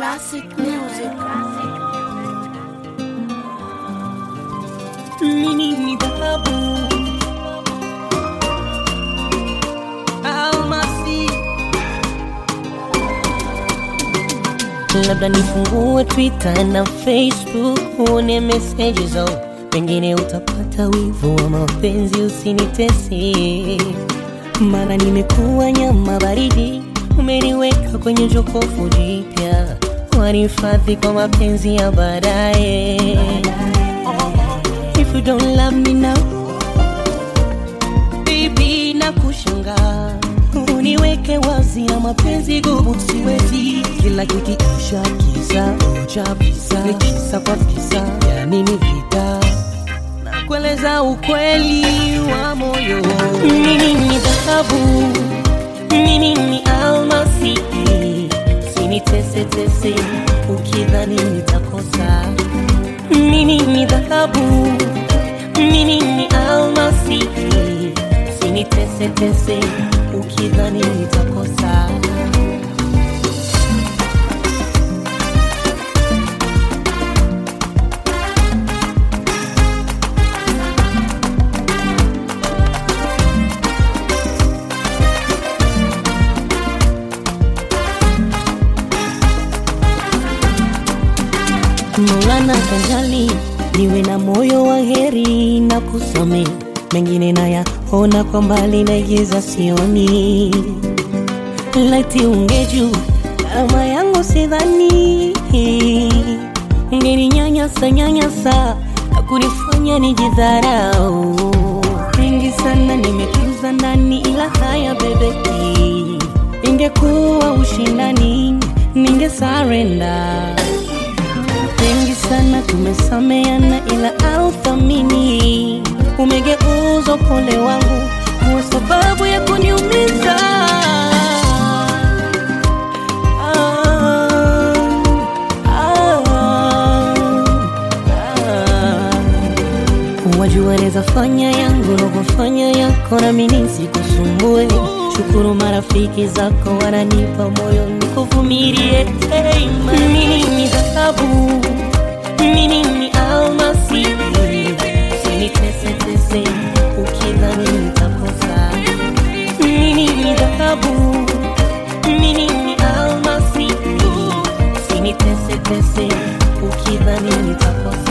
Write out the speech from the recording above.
Classic music. Mimi ni dhahabu almasi, labda nifungue Twitter na Facebook uone meseji zao, pengine utapata wivu wa mapenzi, usinitese mara nimekuwa nyama baridi, umeniweka kwenye jokofu jipya, wanihifadhi kwa mapenzi ya baadaye. If you don't love me now, baby, na kushanga uniweke wazi na mapenzi gumu, siwezi kila kikiisha kisa cha visa kisa kwa visa, ya nini vita na kueleza ukweli wa moyo. Mimi ni dhahabu, mimi ni almasi, sinitese tese ukidhani nitakosa. Mimi ni dhahabu, mimi ni almasi, sinitese tese ukidhani nitakosa. Maulana kanjali niwe na moyo wa heri na kusame mengine nayaona kwa mbali naigiza sioni laiti ungeju kama yangu sidhani ungeninyanyasa nyanyasa na kunifanya nijidharau mengi sana nimetunza ndani ila haya bebeki ingekuwa ushindani ningesarenda wengi sana tumesameana, ila authamini umegeuza upole wangu kuwa sababu ya kuniumiza. Ah, ah, ah. Wajua naweza fanya yangu na kufanya yako, nami nisikusumbue. Shukuru marafiki zako wananipa moyo nikuvumilie. Hey, mimi ni dhahabu, mimi ni almasi, usinitese tese ukidhani nitakosa. Mimi ni dhahabu, mimi ni almasi, usinitese tese ukidhani nitakosa.